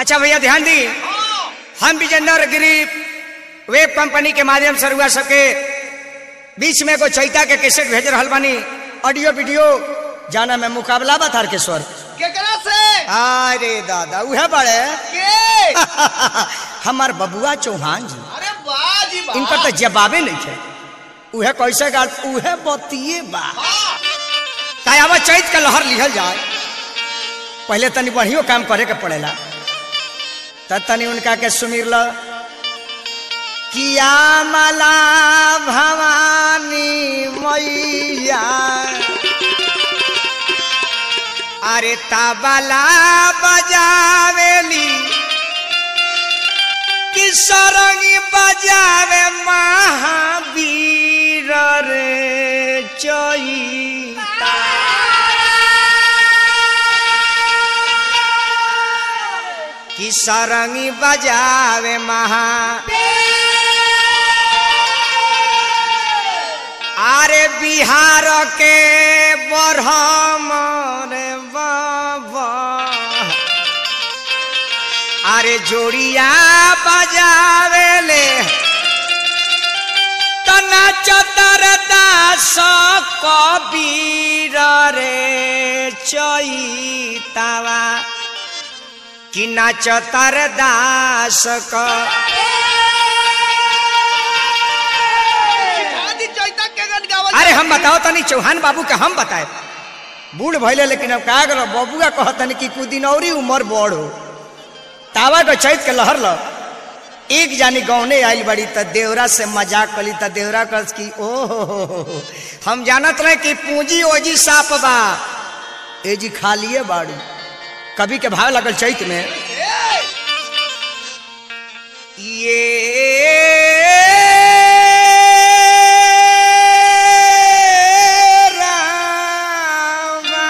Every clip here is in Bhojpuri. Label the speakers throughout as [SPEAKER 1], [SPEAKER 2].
[SPEAKER 1] अच्छा भैया ध्यान दी हम विजेंद्र गिरी वेब कंपनी के माध्यम से रुआ सबके बीच में एगो चैता के कैसेट भेज रहा बानी ऑडियो वीडियो जाना में मुकाबला बा तारकेश्वर
[SPEAKER 2] केकरा से
[SPEAKER 1] अरे दादा उहे बड़े
[SPEAKER 2] के
[SPEAKER 1] हमार बबुआ चौहान जी
[SPEAKER 2] अरे वाह जी वाह
[SPEAKER 1] इनका तो जवाबे नहीं थे उहे कैसे गा उहे बतिए बा
[SPEAKER 2] हाँ,
[SPEAKER 1] कायावा चैत के लहर लिहल जाए पहले तनी बढ़ियो काम करे के पड़ेला तब तनी उनका के सुमिर ल किया मला भवानी मैया अरे तबला बजावेली कि सरंगी बजावे महावीर रे चैता कि सरंगी बजावे महा अरे बिहार के बरहम रे बाबा अरे जोड़िया बजावेले तना चतर दास कबीर रे चैतावा कि नाचतर दास क
[SPEAKER 2] आदि चैता के गन गावल
[SPEAKER 1] अरे हम बताओ तनी चौहान बाबू के हम बताए बूढ़ भैले लेकिन अब का करो बबुआ कहतनी कि कुछ दिन और उम्र बड़ हो तावा के चैत के लहर ल एक जानी गौने आइल बड़ी त देवरा से मजाक कली त देवरा कर की ओ हो हो हो हो। हम जानत रहे कि पूंजी ओजी साप बा एजी खालिए बाड़ी कभी के भाव लगल चैत में ये रामा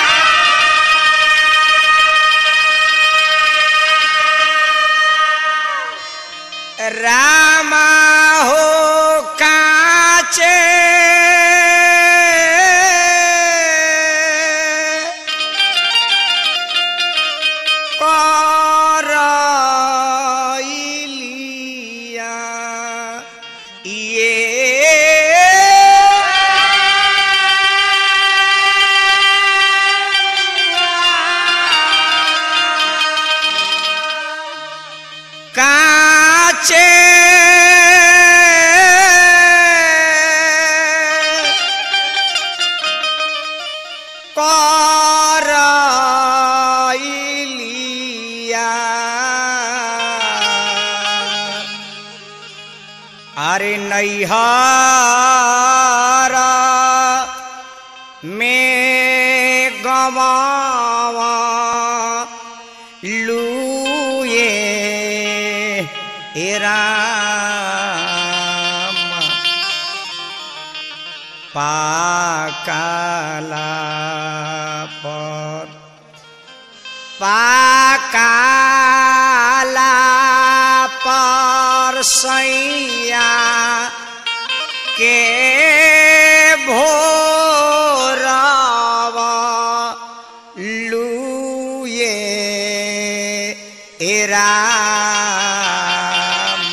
[SPEAKER 1] रामा हो काचे करइलिया ये काचे करइलिया अरे नैहर में गवावा लूए हे राम पाकाला पर पाकाला पर सैया के भोरवा लूए ए राम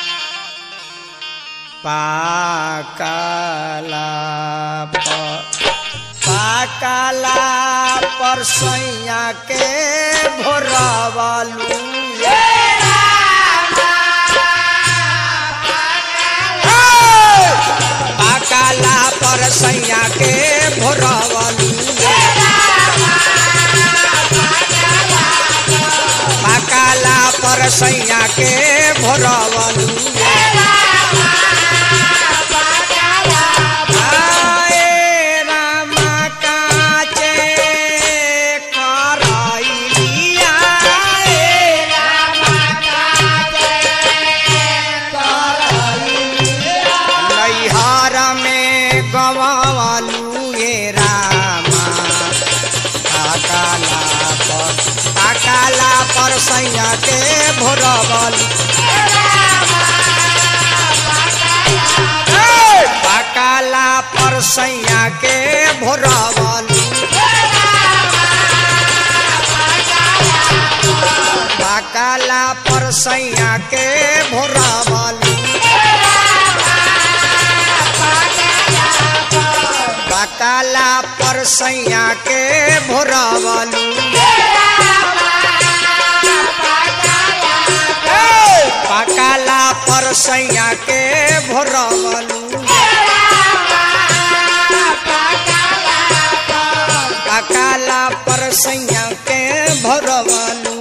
[SPEAKER 1] पाकाला पर पाकाला पर सैया के भोरवा लूए पाकाला पर सैया के भोरवलू पाकाला पर सैया के भोरवलू आए रामा काचे करइलिया ए नैहर में गवालू ये रामा काकाला पर काकाला पर सैया के भोरबल काकाला पर सैया के भोरबल पकाला पर सैया के भोरावलू पकाला पर सैया के भोरावलू पकाला पर सैया के भोरावलू पकाला पर सैया के भोरवलू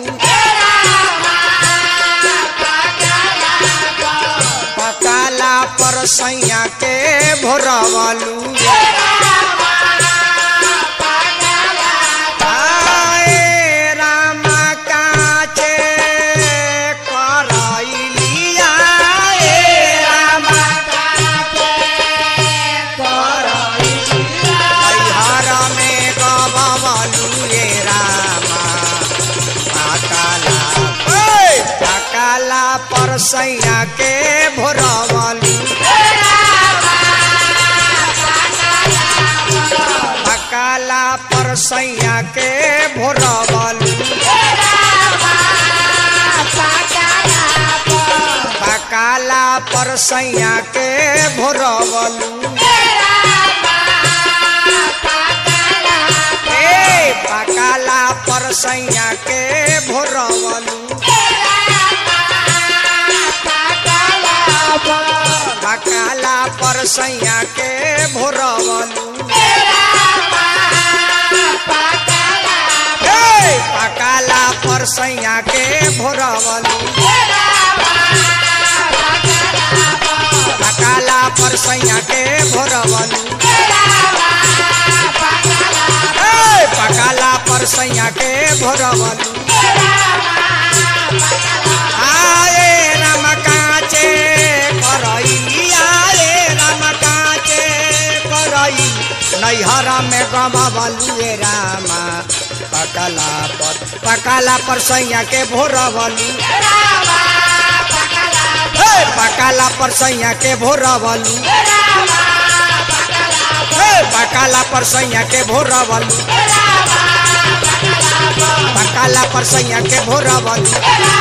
[SPEAKER 1] पकाला पर सैया के भोरवलू आए राम काचे करैलिया ए राम हर में गबलू ए रामा पकाला ओए पकाला पर सैया के भोरवलू पकाला पर सैया के भोरवलू पकाला पर सैया के भोरवलू ए पकाला पर सैया के भोरवलू पकाला पर सैया के भोरवलू ए पकाला पर सैया के भोरवलू पकाला पर सैया के भोरवलू ए पकाला पर सैया के भोरवलू आए राम काचे करई आए राम काचे करई नैहरा में गमबलू ए रामा पकाला पर पकाला पर सैया के भोरवलू हे पकाला पर सैया के भोरवलू हे पकाला पर सैया के भोरवलू पकाला पर सैया के भोरवलू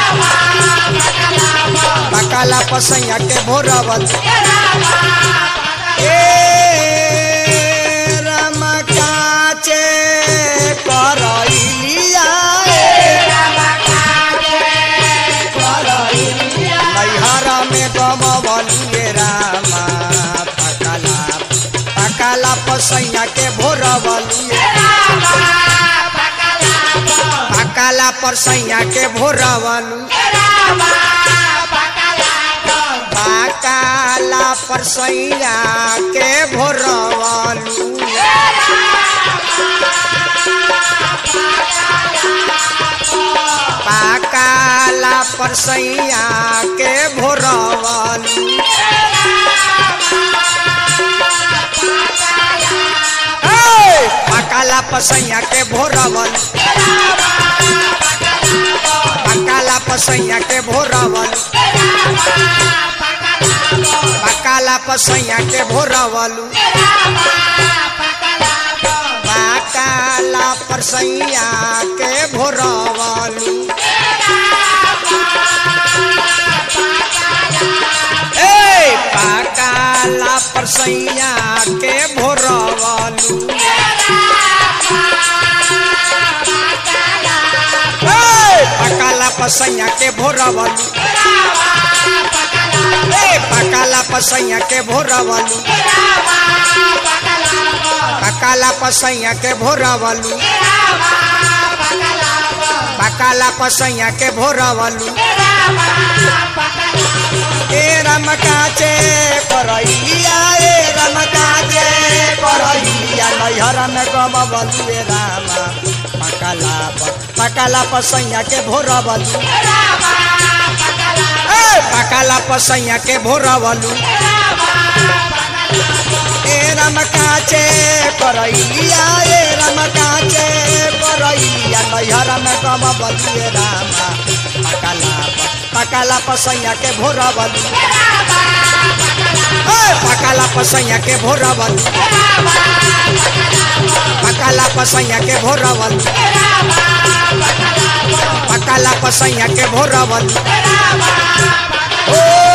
[SPEAKER 1] पकाला पर सैया के भोरवलू ए राम काचे करैलिया नैहरा में गमबलिए रामा पकाला पकाला पसैया के भोरबलिए पकाला परसैया के भोरबलू पकाला परसैया के भोरबलू पाकाला परसैया के भोरवलू हे! पाकाला परसैया के भोरवलू पाकाला परसैया के भोरवलू पाकाला परसैया के भोरवलू पाकाला परसैया के भोरवलू ए पाकाला परसैया के भोरवलू ए पकाला परसैया के भोरवलू ए पकाला परसैया के भोरवलू पकाला परसैया के भोरवलू पकाला परसैया के भोरवलू ए रमकाचे करैया ए रमकाचे करैया नैहरा में गमबलू ए रामा पकाला पर पकाला परसैया के भोरवलू ए पकाला परसैया के भोरवलू ए रमकाचे करैया ए रमकाचे करैया नैहरा में गमबलू ए रामा पकाला पर पकाला परसैया के भोरवलू ए पकाला परसैया के भोरवलू पकाला परसैया के भोरवलू पकाला पसैया के भोरवल ओ